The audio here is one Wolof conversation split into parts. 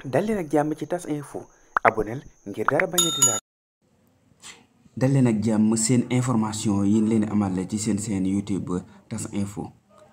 dal leen ak jàmm ci tas info aboneel ngir dara bañ a di laal dal leen ak jàmm seen information yi leen amal ci seen seen youtube tas info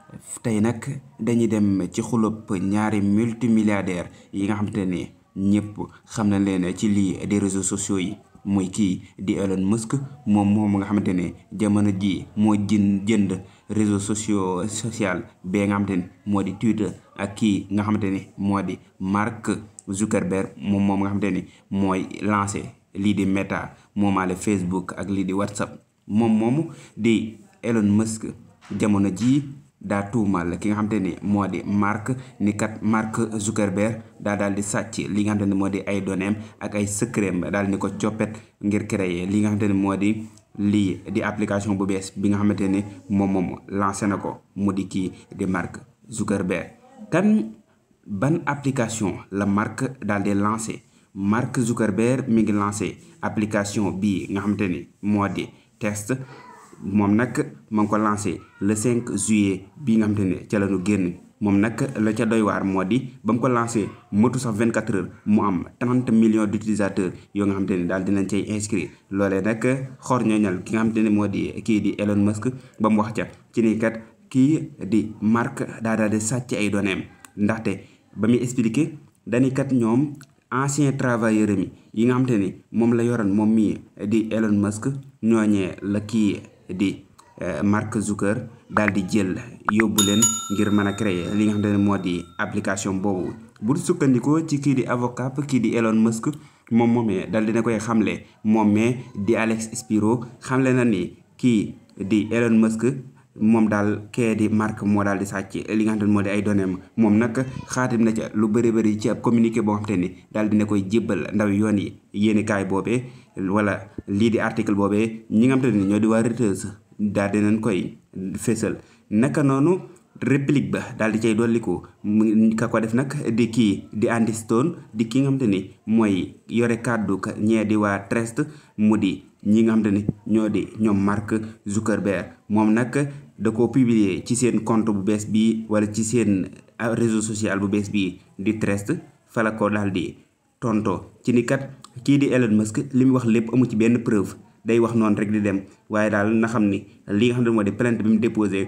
tey nag dañuy dem ci xulub ñaari multimilliardaire yi nga xamante ne ñëpp xam na leen ci lii des réseaux sociaux yi muy kii di Elon Musk moom moom nga xamante ne jamono ji moo jën jënd réseaux sociaux social bee nga xamante ne moo di Twitter ak kii nga xamante ne moo di Mark Zuckerberg moom moom nga xamante ne mooy lancé lii di Meta moomaale Facebook ak lii di WhatsApp moom moomu di Elon Musk jamono jii daa tuumal ki nga xamante ni moo di Mark ni kat Mark Zuckerberg daa daal di sàcc li nga xamante ne moo di ay données ak ay secret daal ni ko coppet ngir créer li nga xamante ne moo di lii di application bu bees bi nga xamante ni moom moom lancé na ko mu di kii di Mark Zuckerberg kan ban application la Mark daal di lancé Mark Zuckerberg mi ngi lancé application bii nga xamante ni moo di test moom nag ma ngi ko lancé le 5 juillet bii nga xamante ne ca la ñu génn moom nag la ca doy waar moo di ba mu ko lancé motu sax 24 heures mu am 30 millions d' utilisateurs yoo nga xamante ne daal dinañ cay inscrire loolee nag xor ñooñal ki nga xamante ne moo di kii di Elon Musk ba mu wax ca ci ni kat kii di Mark daa daal di sàcc ay données ndaxte ba muy expliqué dañuy kat ñoom ancien travailleur mi yi nga xamante ni moom la yoroon moom mii di Elon Musk ñooñee la kii di Mark Zucker daal di jël yóbbu leen ngir mën a créer li nga xamante ne moo di application boobu bu sukkandikoo ci kii di avocat kii di Elon Musk moom moomee daal dina koy xamle moom mee di Alex Spiro xamle na ni kii di Elon Musk moom daal kee di Mark moo daal di sàcc li nga xamante ne moo di ay données moom nag xaatim na ca lu bëri bëri ci ab communiqué boo xamante ni daal dina koy jébbal ndaw yoon yi yéeni kaay boobee wala lii di article boobee ñi nga xamante ne ñoo di waa Reuters daal dinañ koy fésal naka noonu réplique ba daal di cay dolliku ka ko def nag di kii di Andy Stone di ki nga xamante ni mooy yore kàddu ñee di waa Trust mu di ñi nga xamante ni ñoo di ñoom Mark Zuckerberg moom nag da ko publier ci seen compte bu bees bii wala ci seen réseau social bu bees bii di Trust fa la ko daal di tonto ci ni kat kii di Elon Musk li mu wax lépp amu ci benn preuve day wax noonu rek di dem waaye daal na xam ni li nga xam ne moo di plainte bi mu déposé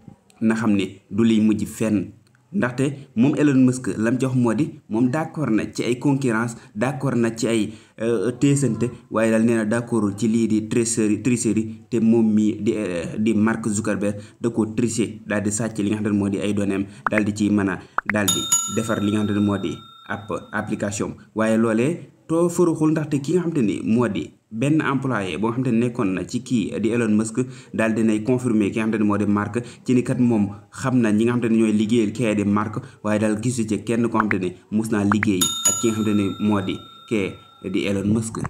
na xam ni du liy mujj fenn ndaxte moom Elon Musk lam jox moo di moom d'accord na ci ay concurrence d'accord na ci ay teesante waaye daal nee na d'accord ci lii di tricherie tricherie te moom mii di di Mark Zuckerberg da ko tricher daal di sàcc li nga xam ne moo di ay données daal di ciy mën a daal di defar li nga xam ne moo di ab application waaye loolee too faruxul ndaxte ki nga xam te ni moo di benn employé boo xam te ne nekkoon na ci kii di Elon Musk daal dinay confirmer ki nga xam te ne moo di Mark ci ni kat moom xam na ñi nga xam te ne ñooy liggéeyal kee di Mark waaye daal gisu ci kenn koo xam te ne mus naa liggéey ak ki nga xam te ne moo di kee di Elon Musk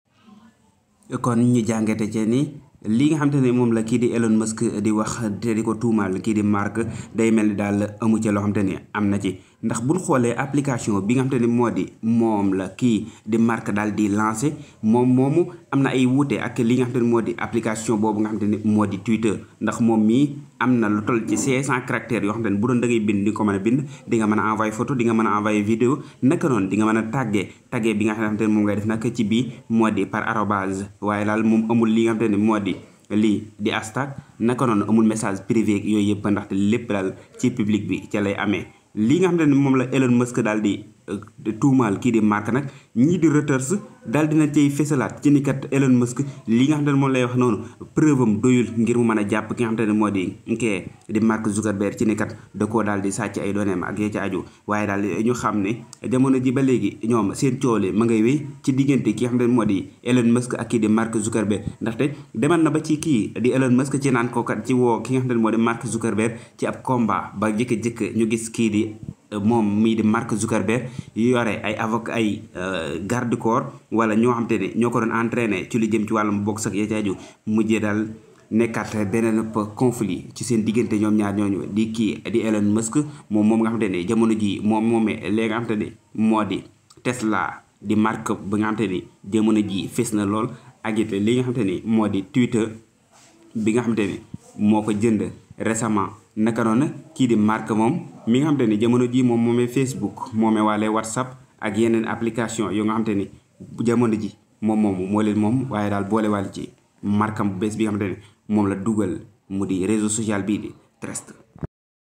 kon ñu jàngate ci ni li nga xam te ne moom la kii di Elon Musk di wax te di ko tuumaal kii di Mark day mel ni daal amu ci loo xam te ne am na ci ndax buñ xoolee application bi nga xam te ne moo di moom la kii di Mark daal di lancé moom moomu am na ay wuute ak li nga xam te ne moo di application boobu nga xam te ne moo di Twitter ndax moom mii am na lu toll ci 500 caractères yoo xam te ne bu doon da ngay bind di ko mën a bind di nga mën a envoyé photo di nga mën a envoyé vidéo naka noonu di nga mën a tàggee tàggee bi nga xam te ne moom ngay def nag ci bii moo di par arobase waaye daal moom amul li nga xam te ne moo di lii di hashtag naka noonu amul message privé yooyu yëpp ndaxte lépp daal ci public bi ca lay amee li nga xam ne moom la Elon Musk daal di tuumaal kii di Mark nag ñii di Reuters daal dina cay fésalaat ci ni kat Elon Musk li nga xam ne moom lay wax noonu preuve am doyul ngir mu mën a jàpp ki nga xam ne moo di kee di Mark Zuckerberg ci ni kat da koo daal di sàcc ay données ak yee ci aju waaye daal ñu xam ne jamono ji ba léegi ñoom seen coole ma ngay wéy ci diggante ki nga xam ne moo di Elon Musk ak kii di Mark Zuckerberg ndaxte demal na ba ci kii di Elon Musk ci naan ko kat ci woo ki nga xam ne moo di Mark Zuckerberg ci ab combat ba jëkk-jëkk ñu gis kii di moom mii di Mark Zuckerberg yore ay avocat ay garde corps wala ñoo xam te ne ñoo ko doon entraîné ci lu jëm ci wàllum boxe ak ya ci aju mujjee daal nekkaat beneen conflit ci seen diggante ñoom ñaar ñooñu di kii di Elon Musk moom moom nga xam te ne jamono ji moom moomee léegi nga xam te ne moo di Tesla di marque bi nga xam te ni jamono ji fes na lool ak it li nga xam te ni moo di Twitter bi nga xam te ni moo ko jënd récemment naka noonu kii di Mark moom mi nga xam te ni jamono jii moom moomee Facebook moomee waale WhatsApp ak yeneen application yoo nga xamante ni jamono ji moom moomu moo leen moom waaye daal boole wàll ci markam bu bees bi nga xamante ni moom la dugal mu di réseau social bii di Trust